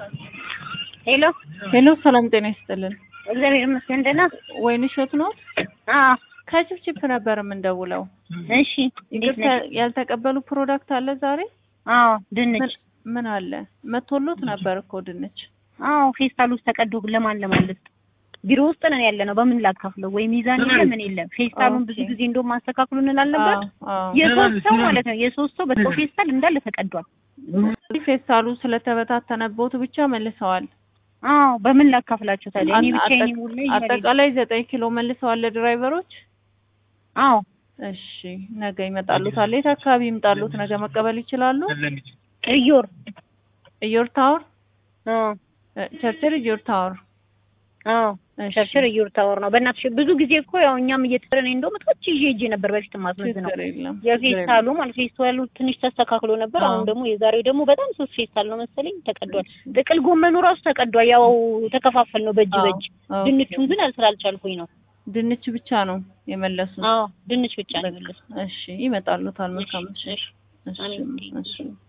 ሄሎ ሄሎ ሰላም ጤና ይስጥልን። እግዚአብሔር ይመስገን ደህና። ወይንሸት ነው? አዎ ከችፕችፕ ነበር የምንደውለው። እሺ እንዴት ይቅርታ ነሽ? ያልተቀበሉ ፕሮዳክት አለ ዛሬ? አዎ ድንች። ምን- ምን አለ? መቶሎት ነበር እኮ ድንች። አዎ ፌስታል ውስጥ ተቀዶ ለማን ለማለት ቢሮ ውስጥ ነን ያለ ነው። በምን ላካፍለው? ወይ ሚዛን የለ ምን የለም። ፌስታሉን ብዙ ኦኬ። ጊዜ እንደውም አስተካክሉ እንላለን ነበር። አዎ፣ አዎ። የሶስት ሰው ማለት ነው የሶስት ሰው በሰው ፌስታል እንዳለ ተቀዷል። ፌስታሉ ስለተበታተነቦት ብቻ መልሰዋል። አዎ በምን ላካፍላቸው ታዲያ? እኔ አጠ- ብቻዬን ሙሉ አጠቃላይ ዘጠኝ ኪሎ መልሰዋል ለድራይቨሮች። አዎ እሺ ነገ ይመጣሉታል። የት አካባቢ ይምጣሉት? ነገ መቀበል ይችላሉ? እዮር ኢዮር ታወር አዎ እ፣ ቸርችል ኢዮር ታወር። አዎ እሺ፣ ሸርሽር እዮር ታወር ነው። በእናትሽ ብዙ ጊዜ እኮ ያው እኛም እየተሰረን እንደውም እቶች ይዤ ሄጄ ነበር በፊት ማስመዝ ነው ችግር የለም ችግር የለም። የፌስታሉ ማለት ፌስታሉ ትንሽ ተስተካክሎ ነበር። አዎ። አሁን ደግሞ የዛሬው ደግሞ በጣም ሶስት ፌስታል ነው መሰለኝ ተቀዷል። ጥቅል ጎመኑ ራሱ ተቀዷል። ያው ተከፋፈል ነው በእጅ አዎ፣ በእጅ ኦኬ። ድንቹን ግን ስላልቻልኩኝ ነው። ድንች ብቻ ነው የመለሱት። አዎ ድንች ብቻ ነው የመለስኩት። እሺ ይመጣሉታል። መልካም እሺ፣ እሺ፣ እሺ፣ አሜን። እሺ።